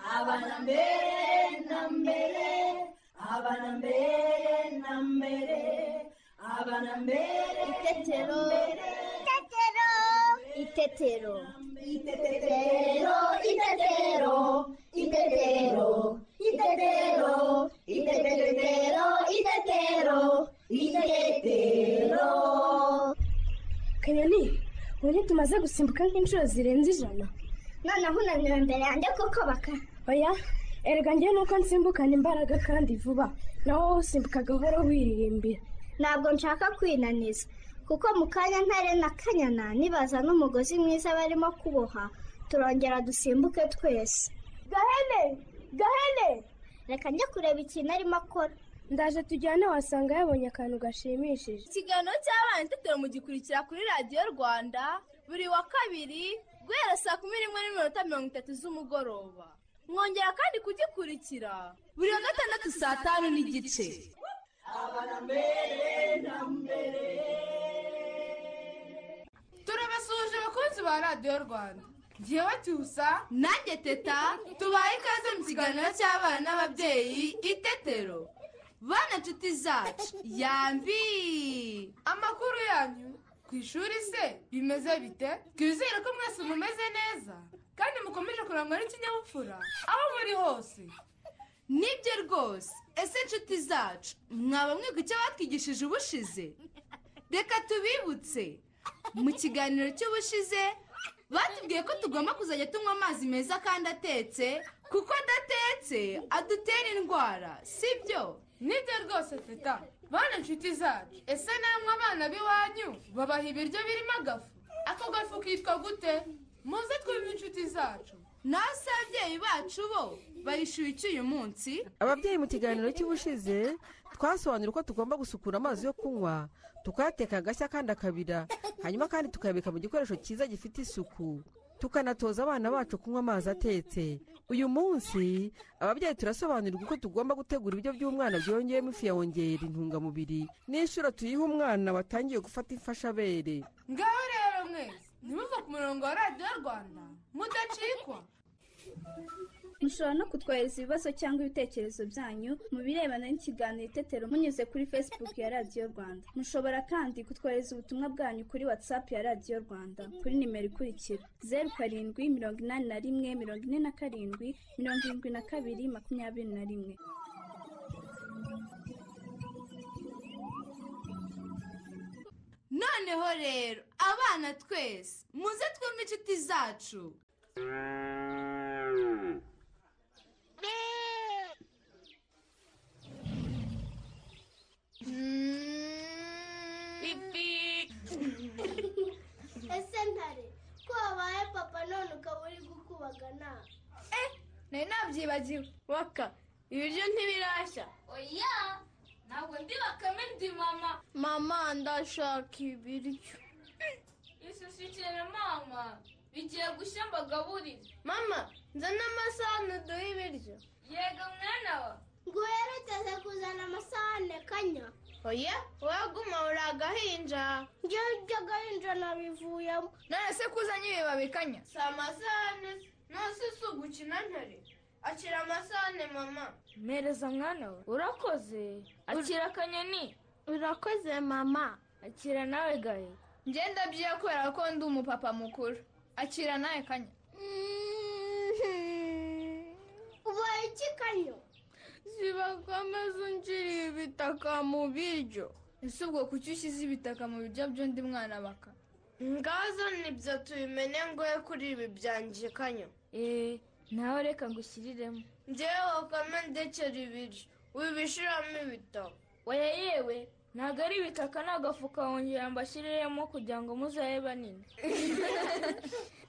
abana mbere na mbere abana mbere na mbere abana mbere Itetero. Itetero. Itetero. Itetero, itetero, itetero, itetero, itetero, itetero, itetero. kanyoni ubu ntitumaze gusimbuka nk'inshuro zirenze ijana noneho unanira mbere yanjye kuko baka oya erega njye nuko nsimbukana imbaraga kandi vuba nawe wowe usimbuka gahoro wiririmbira ntabwo nshaka kwinaniza kuko mu kanya ntare na kanyana nibaza n'umugozi mwiza barimo kuboha turongera dusimbuke twese gahene gahene reka njye kureba ikintu arimo akora ndaje tujyane wasanga yabonye akantu gashimishije ikiganiro cy'abana itetero mugikurikira kuri radiyo rwanda buri wa kabiri guhera saa kumi n'imwe n'iminota mirongo itatu z'umugoroba mwongera kandi kugikurikira buri wa gatandatu saa tanu n'igice turabasuhuje abakunzi ba radiyo rwanda ngewe tusa nanjye teta tubaye ikaze mu kiganiro cy'abana n'ababyeyi itetero bana nshuti zacu yambi amakuru yanyu ku ishuri se bimeze bite twizere ko mwese mumeze neza kandi mukomeje kurangwa n'ikinyabupfura aho muri hose nibyo rwose ese nshuti zacu mwaba mwiga icyo batwigishije ubushize reka tubibutse mu kiganiro cy'ubushize batubwiye ko tugomba kuzajya tunywa amazi meza kandi atetse kuko adatetse adutera indwara sibyo nibyo rwose teta bana inshuti zacu ese namwe abana b'iwanyu babaha ibiryo birimo agafu ako gafu kitwa gute muze twumve inshuti zacu naho se ababyeyi bacu bo barishyuye iki uyu munsi ababyeyi mu kiganiro cy'ubushize twasobanura uko tugomba gusukura amazi yo kunywa tukayateka agashya kandi akabira hanyuma kandi tukayabika mu gikoresho cyiza gifite isuku tukanatoza abana bacu kunywa amazi atetse uyu munsi ababyeyi turasobanurirwa uko tugomba gutegura ibiryo by'umwana byongeyemo ifu yongera intungamubiri n'inshuro tuyiha umwana watangiye gufata imfashabere ngaho rero mwese ntimuve ku murongo wa radiyo rwanda mudacikwa mushobora no kutwohereza ibibazo cyangwa ibitekerezo byanyu mu birebana n'ikiganiro itetero munyuze kuri facebook ya radiyo rwanda mushobora kandi kutwohereza ubutumwa bwanyu kuri whatsapp ya radiyo rwanda kuri nimero ikurikira zeru karindwi mirongo inani na rimwe mirongo ine na karindwi mirongo irindwi na kabiri makumyabiri na rimwe noneho rero abana twese muze twumve inshuti zacu ese ntare ko wabaye papa none ukaba uri gukubagana nari nabyibagiwe waka ibiryo ntibirashya oya ntabwo ndi bakame ndi mama mama ndashaka ibiryo isusukire mama bigiye gushya mbagaburire mama nzana amasahani uduhe ibiryo yega mwana wa ngo uherekeze kuzana amasahane kanya oya waguma uri agahinja njyewe ibyo gahinja nabivuyemo none se kuzanye ibibabi kanya si amasahane se nose si ugukina ntare akira amasahane mama mpereza mwana we urakoze akira akanyoni urakoze mama akira nawe gahe ngenda byiya kubera ko ndi umupapa mukuru akira nawe kanya ubaye iki kanyo zibagamo zungiriye ibitaka mu biryo ese ubwo kuki ushyize ibitaka mu biryo by'undi mwana baka ngazo nibyo tubimene ngoye kuri ibi byanjye kanyo eee nawe reka ngushyiriremo njyewe bakame ndekera ibiryo wibishiramo ibitabo oya yewe ntabwo ari ibitaka ni agafuka wongera mbashyiriremo kugira ngo muzabe banini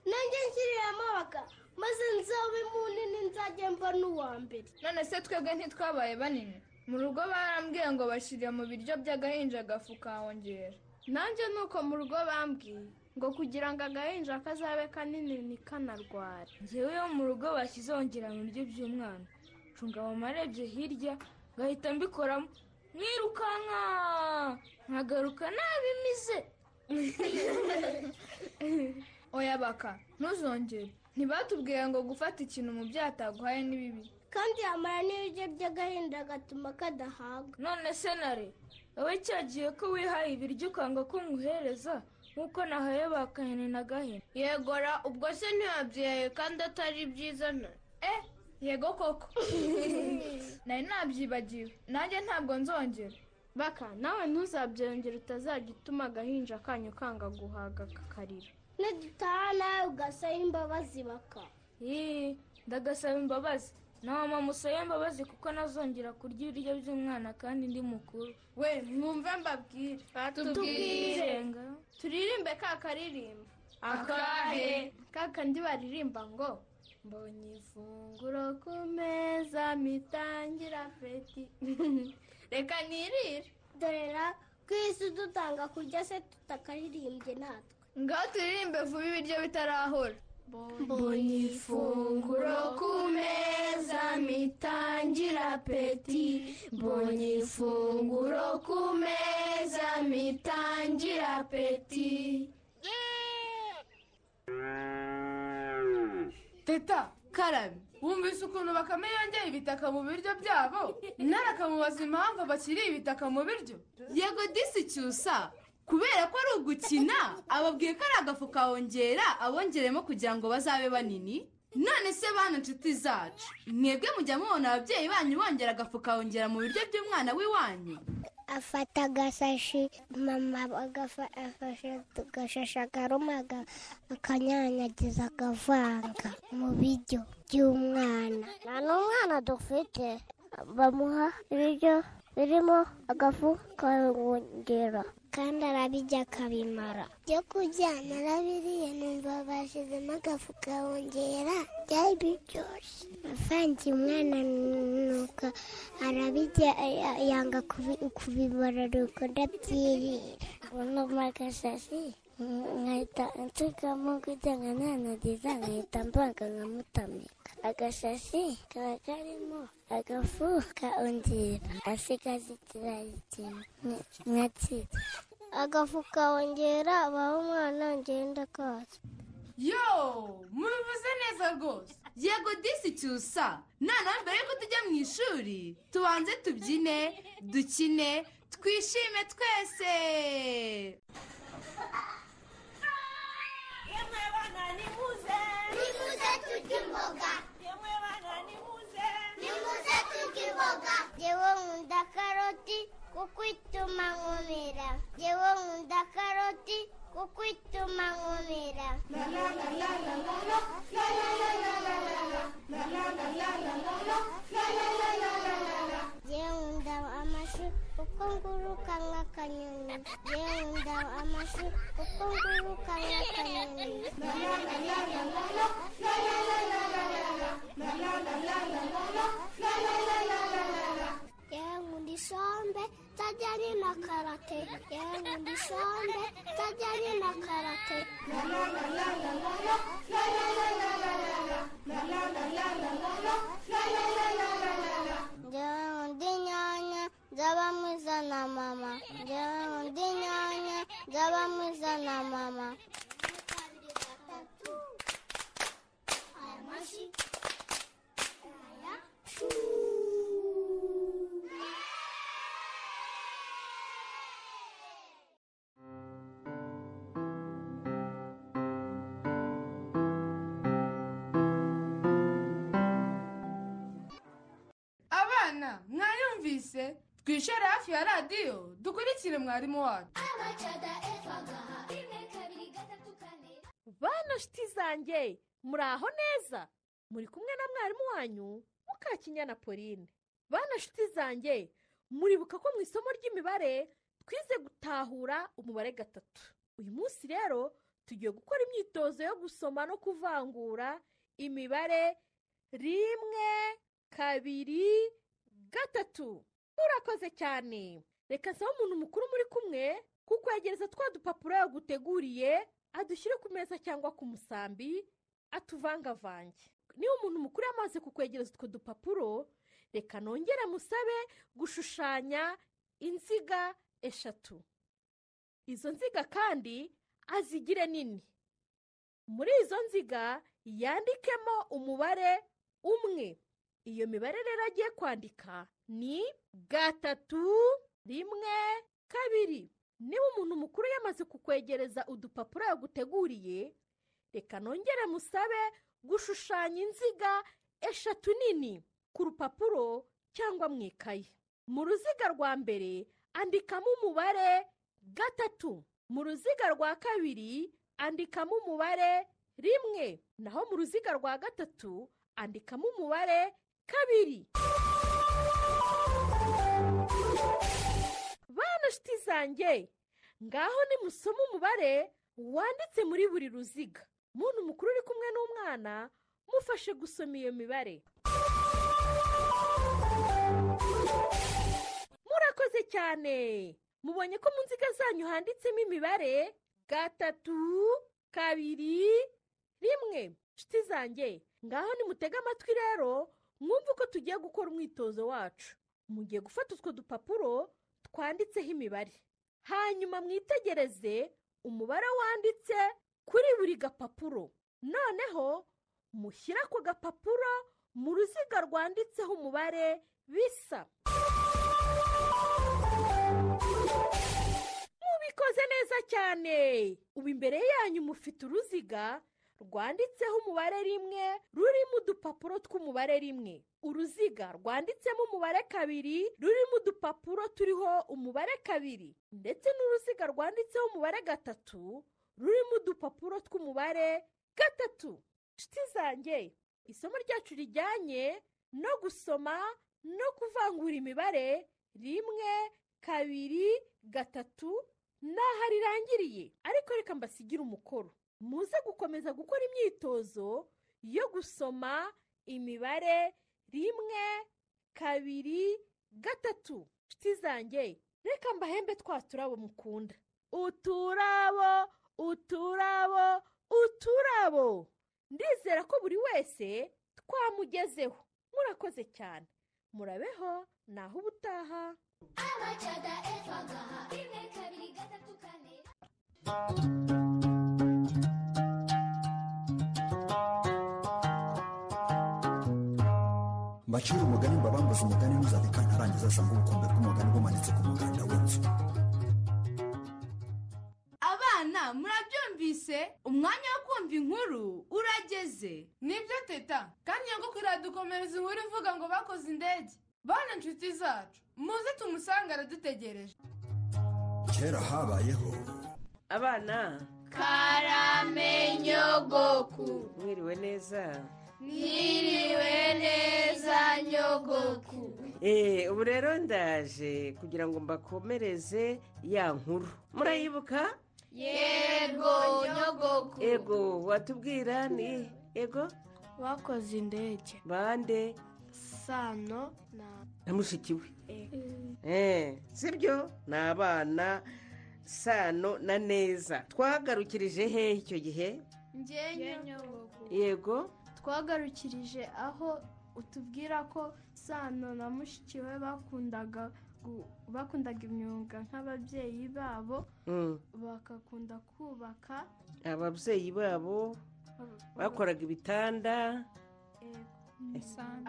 nanjye nshyirira baka maze nzabe munini nzajya mba n'uwa mbere none se twebwe ntitwabaye banini mu rugo barambwiye ngo bashyire mu biryo by'agahinja agafu kawongera nanjye ni uko mu rugo bambwiye ngo kugira ngo agahinja kazabe kanini ntikanarware ngewe yo mu rugo bashyize wongera mu biryo by'umwana cunga mama arebye hirya ngahita mbikoramo mwirukanka nkagaruka nabimize oya baka ntuzongere ntibatubwiye ngo gufata ikintu mu byataguhaye ni bibi kandi yamara n'ibiryo by'agahinda agatuma kadahaga none se nare wowe cyagiye ko wihaye ibiryo ukanga ko nkuhereza nk'uko nahaye bakahene na gahene yegora ubwo se ntiyabyaye kandi atari byiza ntare eh yego koko nari nabyibagiwe nanjye ntabwo nzongera baka nawe ntuzabyongere utazajya utuma agahinja kanyu kanga guhaga kakarira nidutaha nawe ugasaba imbabazi baka Yee, ndagasaba imbabazi nawe mama usaba imbabazi kuko nazongera kurya ibiryo by'umwana kandi ndi mukuru we mwumve mbabwire tubwirenga turirimbe ka karirimbo akahe kandi baririmba ngo mbonye ifunguro ku meza mitangira apeti reka nirire dorera ku isi dutanga kurya se tutakaririmbye natwe ngaho turirimbe vuba ibiryo bitarahora mbonye ifunguro ku meza mitangira apeti mbonye ifunguro ku meza mitangira apeti teta karame wumvise ukuntu bakame yongeye ibitaka mu biryo byabo nara akamubaza impamvu abakiriye ibitaka mu biryo yego disi cyusa kubera ko ari ugukina ababwiye ko ari agafu kawongera abongeremo kugira ngo bazabe banini none se bana nshuti zacu mwebwe mujya mubona ababyeyi banyu bongera agafu kawongera mu biryo by'umwana w'iwanyu afata agasashi mama agafashe agashashi akaruma akanyanyagiza akavanga mu biryo by'umwana nta n'umwana dufite bamuha ibiryo birimo agafu kongera kandi arabijya akabimara byo kurya narabiriye numva bashyizemo agafu kongera byari biryoshye avangiye umwana nuko arabijya ya- yanga kubi- kubimara nuko ndabyirira ubu agasashi nkahita nsigamo kugira ngo nanagiza nkahita mbanga nkamutamika agashashi kaba karimo agafu ka ongera asigaza ikirayi kimwe nkakirya agafu ka ongera abaho umwana ngenda kose yo mubivuze neza rwose yego disi cyusa noneho mbere yuko tujya mu ishuri tubanze tubyine dukine twishime twese nimuze turye imboga nimuze turye imboga yewe nkunda karoti kuko ituma nkomera yewe nkunda karoti kuko ituma nkomera yewe nkunda amashu kuko nguruka nk'akanyoni yewe nkunda amashu kuko nguruka nk'akanyoni yewe nkunda isombe tajyanye na karate yewe nkunda isombe tajyanye na karate Njyewe nkunda inyanya zabamo iza na mama njyewe nkunda inyanya zabamo iza na mama abana mwayumvise twishore hafi ya radiyo dukurikire mwarimu wacu bana nshuti zanjye muraho neza muri kumwe na mwarimu wanyu mukakinyana pauline bana nshuti zanjye muribuka ko mu isomo ry'imibare twize gutahura umubare gatatu uyu munsi rero tugiye gukora imyitozo yo gusoma no kuvangura imibare rimwe kabiri gatatu murakoze cyane reka nsaba umuntu mukuru muri kumwe kukwegereza twa dupapuro yaguteguriye adushyire ku meza cyangwa ku musambi atuvangavange niba umuntu mukuru yamaze kukwegereza utwo dupapuro reka nongere musabe gushushanya inziga eshatu izo nziga kandi azigire nini muri izo nziga yandikemo umubare umwe iyo mibare rero agiye kwandika ni gatatu rimwe kabiri niba umuntu mukuru yamaze kukwegereza udupapuro yaguteguriye reka nongere musabe gushushanya inziga eshatu nini ku rupapuro cyangwa mu ikayi mu ruziga rwa mbere andikamo umubare gatatu mu ruziga rwa kabiri andikamo umubare rimwe naho mu ruziga rwa gatatu andikamo umubare kabiri bana shiti zanjye ngaho nimusoma umubare wanditse muri buri ruziga muntu mukuru uri kumwe n'umwana mufashe gusoma iyo mibare murakoze cyane mubonye ko mu nziga zanyu handitsemo imibare gatatu kabiri rimwe nshuti zanjye ngaho nimutege amatwi rero mwumve uko tugiye gukora umwitozo wacu mugiye gufata utwo dupapuro twanditseho imibare hanyuma mwitegereze umubare wanditse kuri buri gapapuro noneho mushyire ako gapapuro mu ruziga rwanditseho umubare bisa mubikoze neza cyane ubu imbere yanyu mufite uruziga rwanditseho umubare rimwe rurimo udupapuro tw'umubare rimwe uruziga rwanditsemo umubare kabiri rurimo udupapuro turiho umubare kabiri ndetse n'uruziga rwanditseho umubare gatatu rurimo udupapuro tw'umubare gatatu nshuti zanjye isomo ryacu rijyanye no gusoma no kuvangura imibare rimwe kabiri gatatu naho rirangiriye ariko reka mbasigire umukoro muze gukomeza gukora imyitozo yo gusoma imibare rimwe kabiri gatatu nshuti zanjye reka mbahembe twa turabo mukunda uturabo uturabo uturabo ndizera ko buri wese twamugezeho murakoze cyane murabeho naho ubutaha mbacire umugani mbabambuze umugani ntuzabika ntarangiza asanga ubukombe bw'umugani bumanitse ku muganda w'inzu abana murabyumvise umwanya wo kumva inkuru urageze nibyo teta kandi nyogokuru iradukomereza inkuru ivuga ngo bakoze indege bana inshuti zacu muze tumusange aradutegereje kera habayeho abana karamenyogoku mwiriwe neza niriwe neza nyogoku Eh, ubu rero ndaje kugira ngo mbakomereze ya nkuru murayibuka yego nyogoku ego watubwira ni ego bakoze indege bande sano na na mushiki we Eh, sibyo ni abana sano na neza twagarukirije hehe icyo gihe yego twagarukirije aho utubwira ko sano na mushiki we bakundaga gu- bakundaga imyuga nk'ababyeyi babo Mm. bagakunda kubaka ababyeyi babo bakoraga ibitanda eh,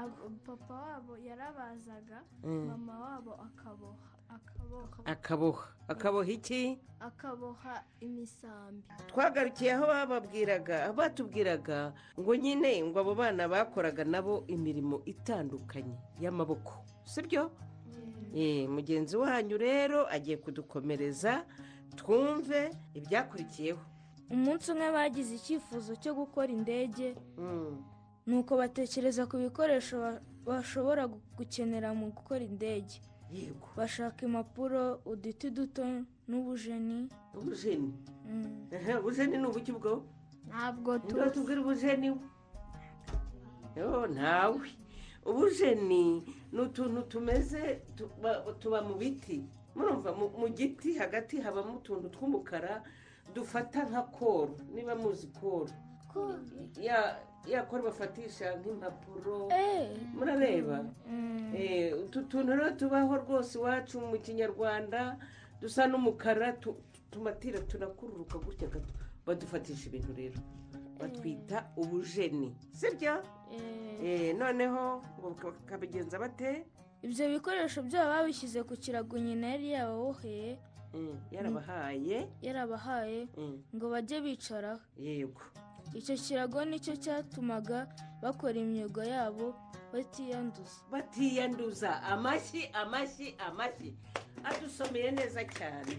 abo- papa wabo yarabazaga Mm. mama wabo akaboha akaboha akaboha akaboha iki akaboha imisambi twagarukiye aho bababwiraga aho batubwiraga ngo nyine ngo abo bana bakoraga nabo imirimo itandukanye y'amaboko sibyo Eh, mugenzi wanyu rero agiye kudukomereza twumve ibyakurikiyeho umunsi umwe bagize icyifuzo cyo gukora indege nuko batekereza ku bikoresho ba- bashobora gu- gukenera mu gukora indege yego bashaka impapuro uduti duto n'ubujeni ubujeni Ehe, ubujeni ni ubuki bwo ntabwo Nibwo batubwira ubujeni Yo, ntawe ubujeni ni utuntu tumeze tu- ba- tuba mu biti murumva mu- mu giti hagati habamo utuntu tw'umukara dufata nka koro niba muzi koro ya ya koro bafatisha nk'impapuro murareba Eh, utu tuntu rero tubaho rwose iwacu mu kinyarwanda dusa n'umukara tu- tumatira tunakururuka gutya gato badufatisha ibintu rero batwita ubujeni sibyo Eh, noneho ngo baka- bakabigenza bate ibyo bikoresho byabo babishyize ku kirago nyina yari yababoheye Mm, yarabahaye yarabahaye Mm, ngo bajye bicaraho yego icyo kirago nicyo cyatumaga bakora imyuga yabo batiyanduza batiyanduza amashyi amashyi amashyi adusomeye neza cyane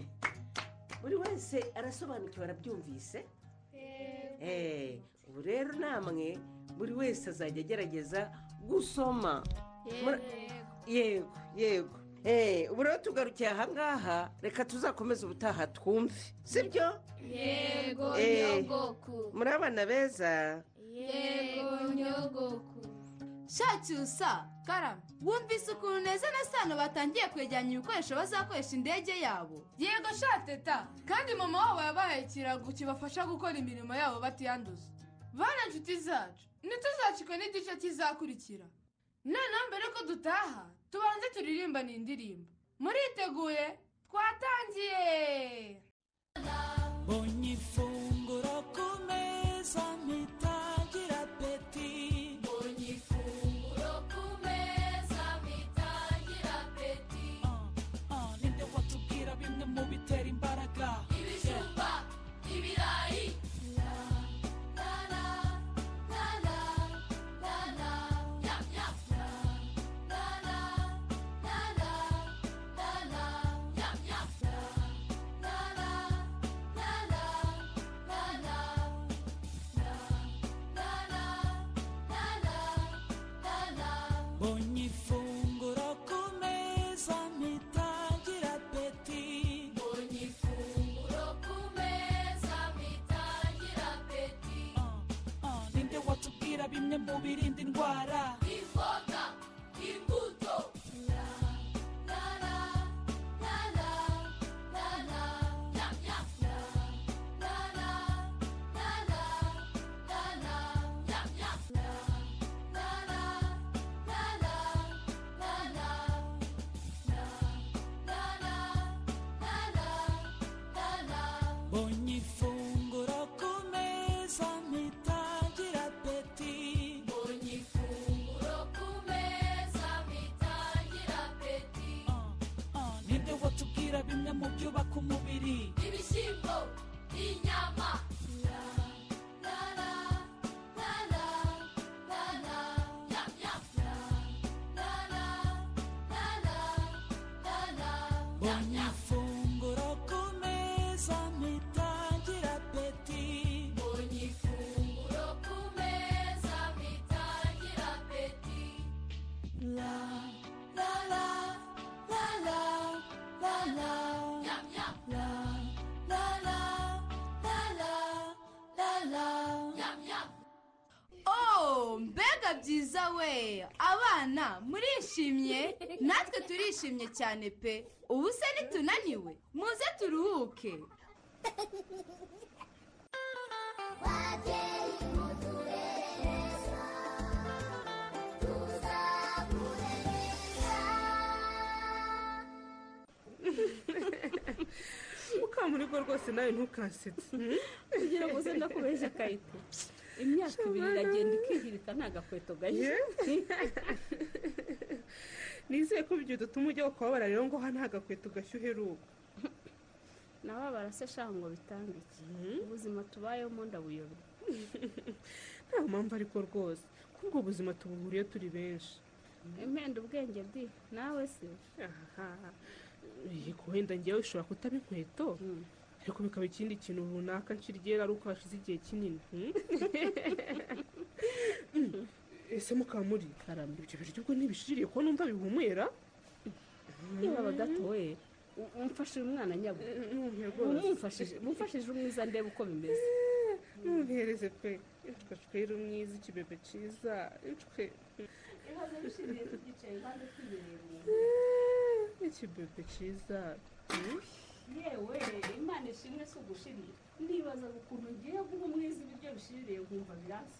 buri wese arasobanukiwe arabyumvise Eh, ubu rero namwe buri wese azajya agerageza gusoma Mura- yego yego Eh, ubu rero tugarukiye aha ngaha reka tuzakomeze ubutaha twumve sibyo Yego, Eh, nyogoku. muri abana beza yego nyogoku shacyusa karama wumvise ukuntu neza na sano batangiye kwegeranya ibikoresho bazakoresha indege yabo yego shateta kandi mama wabo yabahaye ikirago kibafasha gukora imirimo yabo batiyanduza bana inshuti zacu ntituzacikwe n'igice kizakurikira noneho mbere ko dutaha tubanze turirimba ni indirimbo muriteguye twatangiye Ogni funguro ku meza mpita ngira apeti Ogni funguro ku meza mpita ngira apeti Ninde watubwira bimwe mu bitera imbaraga Ibijumba, ibirayi Ogni funguro ku meza mpita ngira apeti Ogni funguro ku meza mpita ngira apeti Ninde watubwira bimwe mu birinda indwara Imboga, imbuto Ogni funguro ku meza mpita ngira apeti Ogni funguro ku meza mpita ngira apeti Ninde watubwira bimwe mu byubaka umubiri Ibishyimbo, inyama Ogni funguro ku meza mpita ngira apeti Ogni funguro ku meza mpita ngira apeti La la la la la la la La la la la la la la Oh, mbega byiza we abana murishimye natwe turishimye cyane pe ubu se nitunaniwe muze turuhuke ukamuriko rwose nawe ntukasetse kugira ngo uze ndakubeshya akayito imyaka ibiri iragenda ikihirika ni agakweto gahe nizeye ko ibyo dutuma ujya kubabara rero ngo hano agakweto gashyuhe uheruka nawe barase shaka ngo bitange iki ubuzima tubayemo ndabuyobe nta mpamvu ariko rwose kuko ubuzima tubuhuriye turi benshi impenda ubwenge bwi nawe se yego wenda ngewe ushobora kutaba inkweto ariko bikaba ikindi kintu runaka nshirigera ari uko hashize igihe kinini hmm? Mm, ese mukaba muri karamba ibyo biryo ubwo ntibishiririye ko numva bihumura niba bagato we umfashe uyu mwana nyabu mumfashije mumfashije umwiza ndebe uko bimeze ntuhereze pe incuka cwera umwiza ikibebe cyiza incuka ikibebe cyiza yewe imana ishimwe si ugushirira nibazaga ukuntu ngiye guha umwiza ibiryo bishiririye nkumva biransa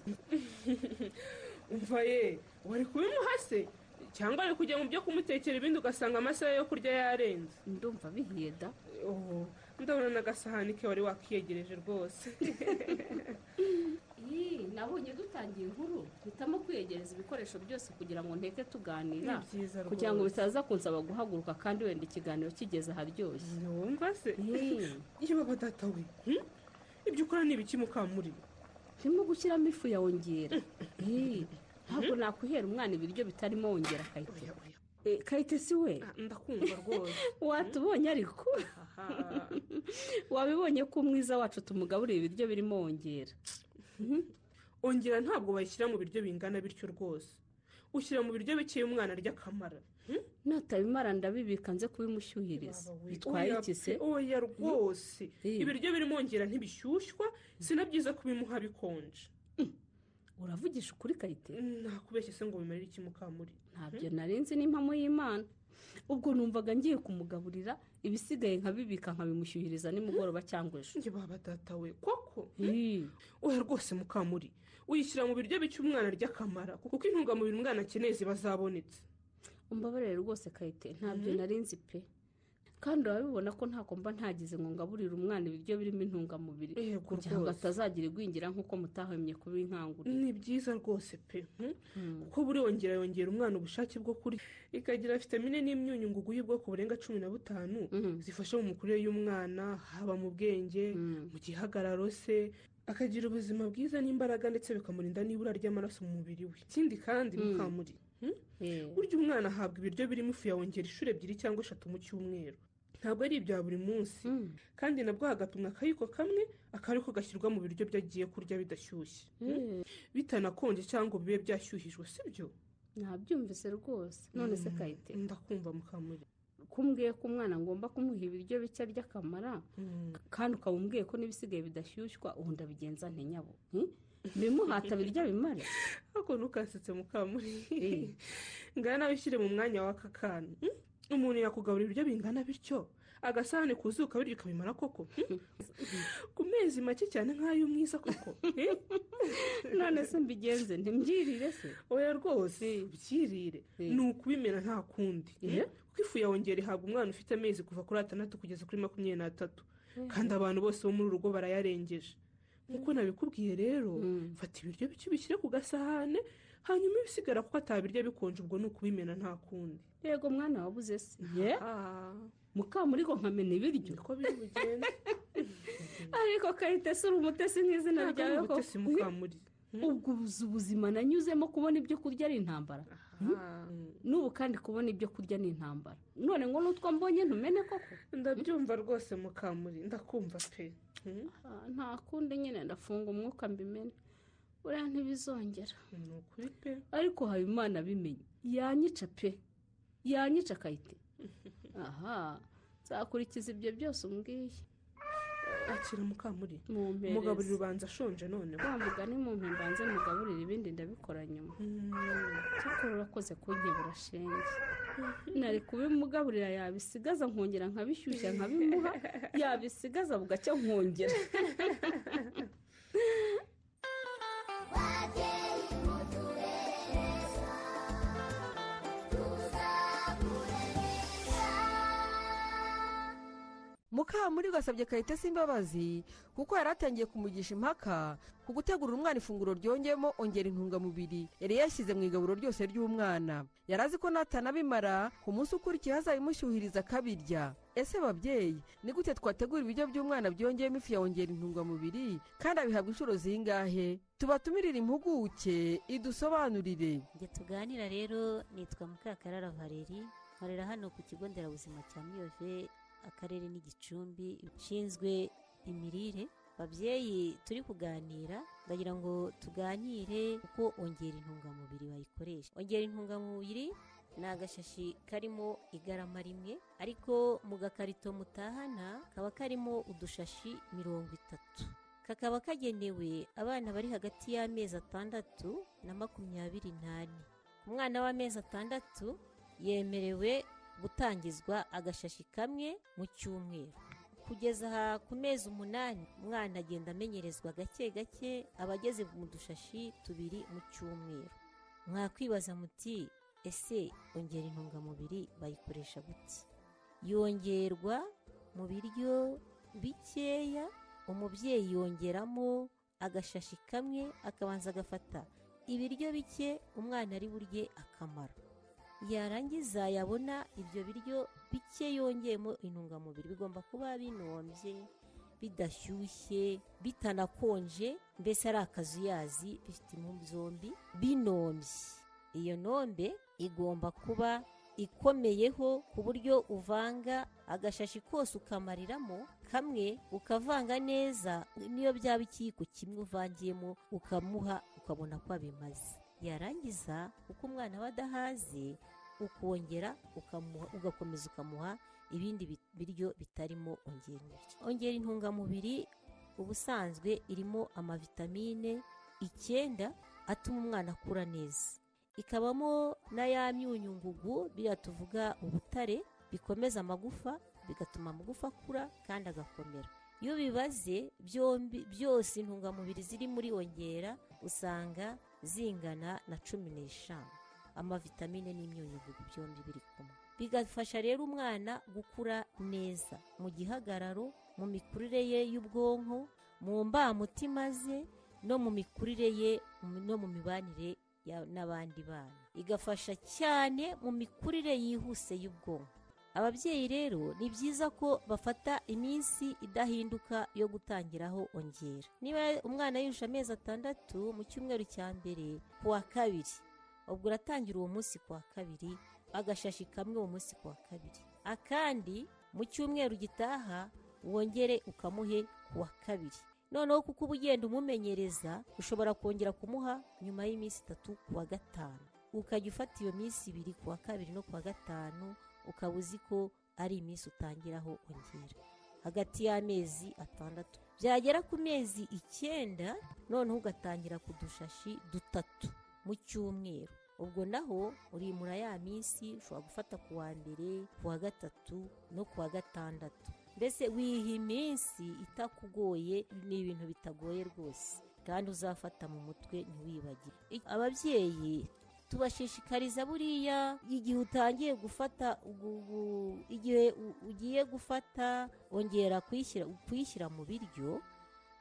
umva ye wari kubimuhase cyangwa ari kujya mu byo kumutekera ibindi ugasanga amasaha yo kurya yarenze ndumva bihiye da ndabona n'agasahani ke wari wakiyegereje rwose nabonye dutangiye inkuru mpitamo kwiyegereza ibikoresho byose kugira ngo nteke tuganira Ni byiza rwose. kugira ngo bitaza kunsaba guhaguruka kandi wenda ikiganiro kigeze aharyoshye wumva se yewe badata we hmm? ibyo ukora ni ibiki mukamuri turimo gushyiramo ifu ya wongera Eh, ntabwo nakwihera umwana ibiryo bitarimo wongera kayitesi kayitesi we ndakumva rwose watubonye ariko wabibonye ko umwiza wacu tumugaburira ibiryo birimo wongera ongera ntabwo bayishyira mu biryo bingana bityo rwose ushyira mu biryo bikeya umwana arya akamara natabimara ndabibika nze kubimushyuhiriza bitwaye iki se oya rwose ibiryo birimo ongera ntibishyushywa sinabyiza kubimuha bikonje uravugisha ukuri kayite nakubeshye se ngo bimarire iki mukamuri ntabyo narinzi n'impamo y'imana ubwo numvaga ngiye kumugaburira ibisigaye nkabibika nkabimushyuhiriza nimugoroba cyangwa ejo njye baba data we koko oya rwose mukamuri uyishyira mu biryo bike umwana arya akamara kuko intungamubiri umwana akeneye ziba zabonetse umbabarire rwose kayite ntabyo Mhm. narinzi pe kandi urabibona ko ntako mba ntagize ngo ngaburire umwana ibiryo birimo intungamubiri Yego kugira ngo rwose. atazagira igwingira nk'uko mutahwemye kubinkangurira ni byiza rwose pe hmm? kuko buri wongera yongera umwana ubushake bwo kurya ikagira vitamine n'imyunyungugu y'ubwoko burenga cumi na butanu zifasha mu mikurire y'umwana haba mu bwenge mu gihagararo se akagira ubuzima bwiza n'imbaraga ndetse bikamurinda n'ibura ry'amaraso mu mubiri we ikindi kandi Mm. mukamuri hmm? burya umwana ahabwa ibiryo birimo ifu ya wongera inshuro ebyiri cyangwa eshatu mu cyumweru ntabwo ari ibya buri munsi kandi nabwo hagapimwa akayiko kamwe akariko gashyirwa mu biryo byo agiye kurya bidashyushye Mm. bitanakonje cyangwa ngo bibe byashyuhijwe sibyo nabyumvise rwose none se kayite ndakumva mukamuri kumbwiye ko umwana ngomba kumuha ibiryo bike arya akamara kandi ukaba umbwiye ko n'ibisigaye bidashyushywa ubu ndabigenza nte nyabo hmm? bimuhata birya bimare ariko ntukasetse mukamuri ngana nawe ushyire mu mwanya w'aka kana hmm? umuntu yakugaburira ibiryo bingana bityo agasahane kuzuka bityo ukabimara koko hmm? ku mezi make cyane nk'ay'umwiza koko none se mbigenze ntibyirire se oya rwose byirire ni ukubimena nta kundi kuko ifu ya wongera ihabwa umwana ufite amezi kuva kuri atandatu kugeza kuri makumyabiri n'atatu kandi abantu bose bo muri uru rugo barayarengeje nk'uko nabikubwiye rero fata ibiryo bike ubishyire ku gasahane hanyuma ibisigara kuko atabirya bikonje ubwo ni ukubimena nta kundi yego mwana wabuze se ye mukamurigo nkamena ibiryo niko biri bugende ariko kayite si uri umutesi nk'izina Ntabwo ryawe ari ko umutesi mukamuri ubwo uzi ubuzima nanyuzemo kubona ibyo kurya ari intambara n'ubu kandi kubona ibyo kurya ni intambara none ngo n'utwo mbonye ntumene koko ndabyumva rwose mukamuri ndakumva pe Ah, nta kundi nyine ndafunga umwuka mbimene buriya ntibizongera ni ukuri pe ariko habimana abimenye yanyica pe yanyica kayite aha nzakurikiza ibyo byose umbwiye akira mukamuri Mumpereze. mugaburira ubanza ashonje noneho wa mugani mu mbanze mugaburire ibindi ndabikora nyuma cyakora urakoze kunkebura shenge nari kubimugaburira yabisigaza nkongera nkabishyushya nkabimuha yabisigaza bugacya nkongera mukamuri gasabye kayitesi imbabazi kuko yari atangiye kumugisha impaka ku gutegurira umwana ifunguro ryongeyemo ongera intungamubiri yari yashyize mu igaburo ryose ry'umwana yari azi ko natanabimara ku munsi ukurikiye hazabimushyuhiriza akabirya ese babyeyi ni gute twategura ibiryo by'umwana byongeyemo ifu ya ongera intungamubiri kandi abihabwa inshuro zingahe tubatumirire impuguke idusobanurire Njye tuganira rero nitwa Mukakarara Valeri nkorera hano ku kigo nderabuzima cya Miyove akarere n'igicumbi ushinzwe imirire babyeyi turi kuganira ndagira ngo tuganire uko ongera intungamubiri bayikoresha ongera intungamubiri ni agashashi karimo igarama rimwe ariko mu gakarito mutahana kaba karimo udushashi mirongo itatu kakaba kagenewe abana bari hagati y'amezi atandatu na makumyabiri n'ane umwana w'amezi atandatu yemerewe gutangizwa agashashi kamwe mu cyumweru kugeza aha ku mezi umunani umwana agenda amenyerezwa gake gake aba ageze mu dushashi tubiri mu cyumweru mwakwibaza muti ese ongera intungamubiri bayikoresha gute yongerwa mu biryo bikeya umubyeyi yongeramo agashashi kamwe akabanza agafata ibiryo bike umwana ari burye akamara yarangiza yabona ibyo biryo bike yongeyemo intungamubiri bigomba kuba binombye bidashyushye bitanakonje mbese ari akazuyazi bifite impumyi zombi binombye iyo nombe igomba kuba ikomeyeho ku buryo uvanga agashashi kose ukamariramo kamwe ukavanga neza niyo byaba ikiyiko kimwe uvangiyemo ukamuha ukabona ko abimaze yarangiza uko umwana aba adahaze ukongera ukamuha ugakomeza ukamuha ibindi bi- biryo bitarimo ongera ibiryo ongera intungamubiri ubusanzwe irimo amavitamine icyenda atuma umwana akura neza ikabamo na ya myunyungugu biriya tuvuga ubutare bikomeza amagufa bigatuma amagufa akura kandi agakomera iyo bibaze byombi byose intungamubiri ziri muri ongera usanga zingana na cumi n'eshanu amavitamine n'imyunyungugu byombi biri kumwe bigafasha rero umwana gukura neza mu gihagararo mu mikurire ye y'ubwonko mu mbamutima ze no mu mikurire ye mu- no mu mibanire ya- n'abandi bana igafasha cyane mu mikurire yihuse y'ubwonko ababyeyi rero ni byiza ko bafata iminsi idahinduka yo gutangiraho ongera niba umwana yujuje amezi atandatu mu cyumweru cya mbere ku wa kabiri ubwo uratangira uwo munsi ku wa kabiri agashashi kamwe uwo munsi ku wa kabiri akandi mu cyumweru gitaha wongere ukamuhe ku wa kabiri noneho kuko uba ugenda umumenyereza ushobora kongera kumuha nyuma y'iminsi itatu ku wa gatanu ukajya ufata iyo minsi ibiri ku wa kabiri no ku wa gatanu ukaba uzi ko ari iminsi utangiraho ongera hagati y'amezi atandatu byagera ku mezi icyenda noneho ugatangira ku dushashi dutatu mu cyumweru ubwo naho urimura ya minsi ushobora gufata ku wa mbere ku wa gatatu no ku wa gatandatu mbese wiha iminsi itakugoye ni ibintu bitagoye rwose kandi uzafata mu mutwe ntiwibagire I- ababyeyi tubashishikariza buriya igihe utangiye gufata ugu- ugu- igihe u- ugiye gufata ongera kuyishyira kuyishyira mu biryo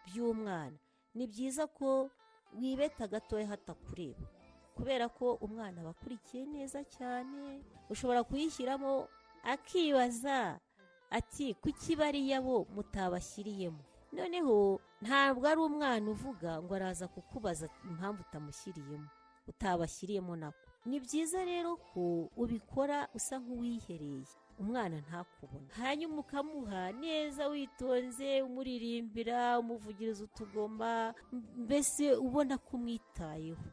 by'umwana ni byiza ko wibeta gatoya hatakureba kubera ko umwana aba akurikiye neza cyane ushobora kuyishyiramo akibaza ati kuki bariya bo mutabashyiriyemo noneho ntabwo ari umwana uvuga ngo araza kukubaza impamvu utamushyiriyemo utabashyiriyemo nako ni byiza rero ko ubikora usa nk'uwihereye umwana ntakubona hanyuma ukamuha neza witonze umuririmbira umuvugiriza utugoma mbese ubona ko umwitayeho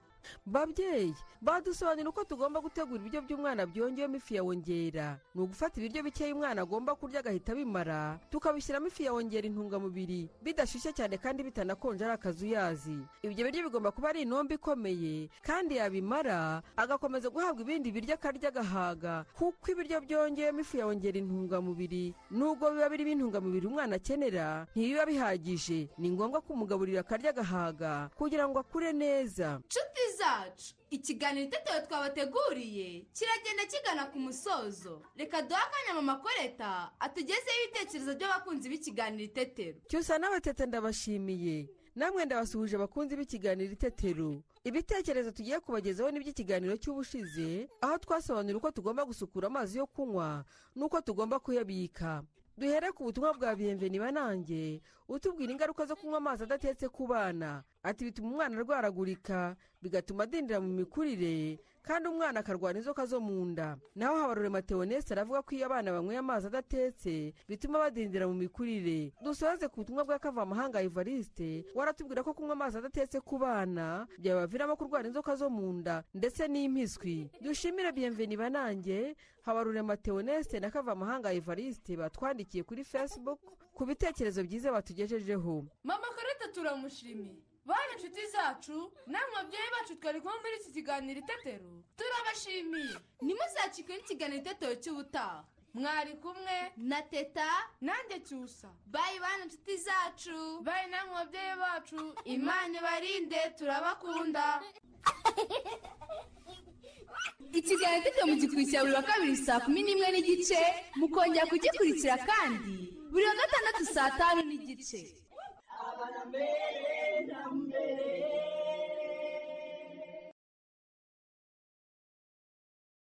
babyeyi badusobanurira uko tugomba gutegura ibiryo by'umwana byongeyemo ifu ya wongera ni ugufata ibiryo bikeya umwana agomba kurya agahita abimara tukabishyiramo ifu ya wongera intungamubiri bidashyushye cyane kandi bitanakonje ari akazuyazi ibyo biryo bigomba kuba ari inombe ikomeye kandi yabimara agakomeza guhabwa ibindi biryo akarya agahaga kuko ibiryo byongeyemo ifu ya wongera intungamubiri nubwo biba birimo intungamubiri umwana akenera ntibiba bihagije ni ngombwa kumugaburira akarya agahaga kugira ngo akure neza nshuti zacu ikiganiro itetewe twabateguriye kiragenda kigana ku musozo reka duhe akanya mama koreta atugezeho ibitekerezo by'abakunzi b'ikiganiro itetero cyusa n'abatete ndabashimiye namwe ndabasuhuje abakunzi b'ikiganiro itetero ibitekerezo tugiye kubagezaho ni iby'ikiganiro cy'ubushize aho twasobanura uko tugomba gusukura amazi yo kunywa n'uko tugomba kuyabika duhere ku butumwa bwa biyemveni banange utubwira ingaruka zo kunywa amazi adatetse ku bana ati bituma umwana arwaragurika bigatuma adindira mu mikurire kandi umwana akarwara inzoka zo mu nda naho habarure mateonese aravuga ko iyo abana banyweye amazi adatetse bituma badindira mu mikurire dusoze ku butumwa bwa kavamahanga evariste waratubwira ko kunywa amazi adatetse ku bana byabaviramo kurwara inzoka zo mu nda ndetse n'impiswi dushimire biyemveni banange habarure mateonese na kavamahanga evariste batwandikiye kuri facebook ku bitekerezo byiza batugejejeho mama koreta turamushimiye bane inshuti zacu namwe babyeyi bacu twari kumwe muri iki kiganiro itetero turabashimiye ntimuzacikwe n'ikiganiro itetero cy'ubutaha mwari kumwe na teta nanjye cyusa bayi bane inshuti zacu bayi namwe babyeyi bacu imana ibarinde turabakunda ikiganiro itetero mugikurikira buri wa kabiri saa kumi n'imwe n'igice mukongera kugikurikira kandi buri wa gatandatu saa tanu n'igice Abana mbere